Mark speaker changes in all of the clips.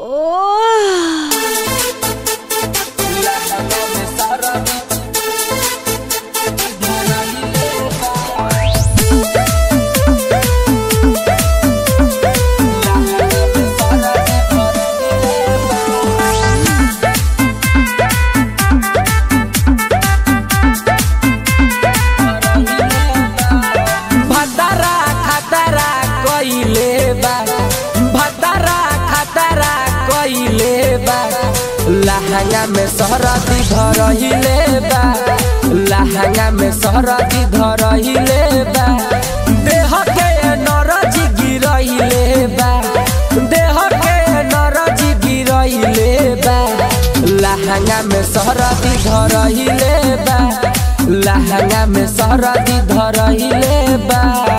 Speaker 1: भतरा खतरा कइले बा भतरा खतरा कइले बा लहंगा में सरदी धरहिले बा लहंगा में सरदी धरहिले बा देह के नरज गिरहिले बा देह के नरज गिरहिले बा लहंगा में सरदी धरहिले बा लहंगा में सरदी धरहिले बा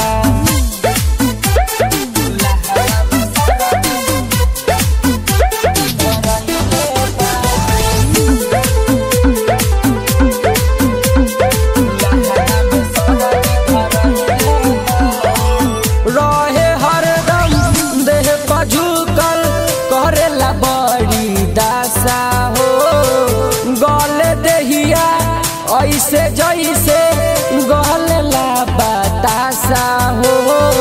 Speaker 1: रहे हरदम देह पझुकल करेला बड़ी दासा हो गले देहिया ऐसे जैसे गलेला बतासा हो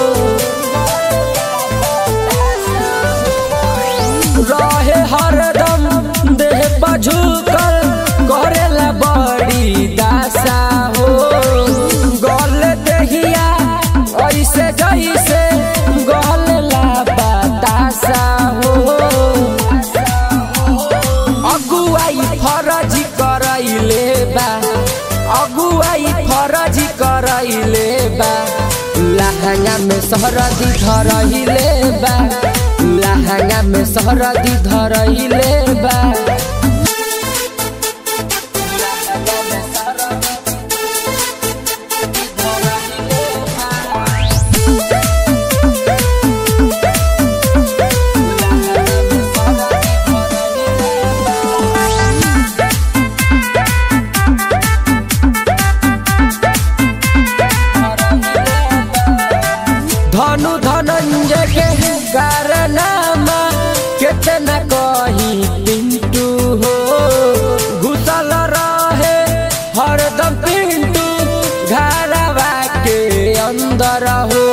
Speaker 1: रहे हरदम देह पझुकल करेला बड़ी दासा हो गले देहिया ऐसे जैसे गलेला बतासा हो अगुआई फरज करैले बा अगुआई फरज करैले बा लहंगा में सरदी धरैले बा लहंगा में सरदी धरैले बा धनु धनंजय के कारनामा कितना कही पिंटू हो घुसल रहे हरदम पिंटू घरवा के अंदर हो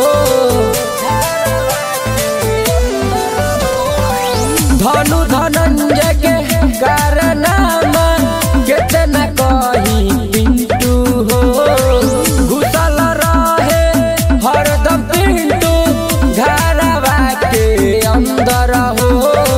Speaker 1: धनु धनंजय के कारनामा कितना कही पिंटू हो घुसल रहे हरदम पिंटू घरवा के अंदर हो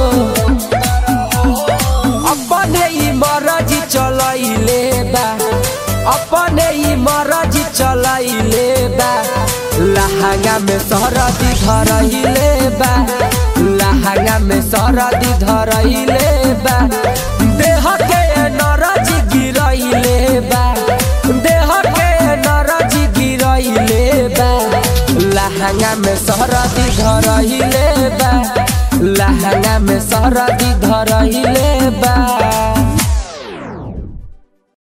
Speaker 1: अपने ही मरजी चलैले बा अपने ही मरजी चलैले बा लहंगा में सरदी धरैले बा लहंगा में सरदी धरैले बा देह के नरज गिरैले बा देह के नरज गिरैले बा लहंगा में सरदी धरैले बा लहंगा में सरदी धरैले बा